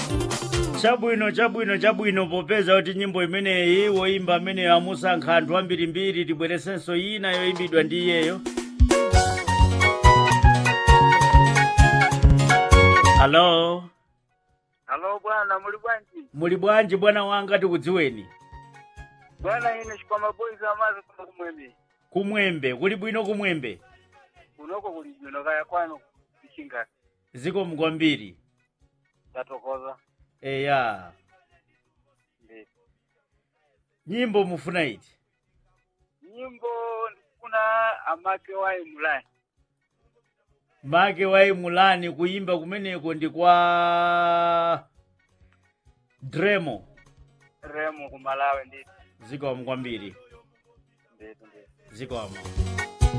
chabwino chabwino chabwino popeza kuti nyimbo imeneyi woimba ameneyo amusankha anthu ambirimbiri tibweresenso ina yoimbidwa ndi iyeyo halo Halo bwana, muli bwanji? muli bwanji bwana wanga tikudziweni Bwana ine chikwama boys amazi kuno kumwembe. kumwembe kuli bwino kumwembe Kunoko kuli bwino kaya kwano kuchinga. zikomo kwambiri Tatokoza. eya Ndi. nyimbo mufuna iti Nyimbo ndikuna amake wa imulai. make waimulani kuimba kumeneko ndi kwa dremo Remo kumalawe ndi. zikomo kwambiri Ndi ndi. zikomo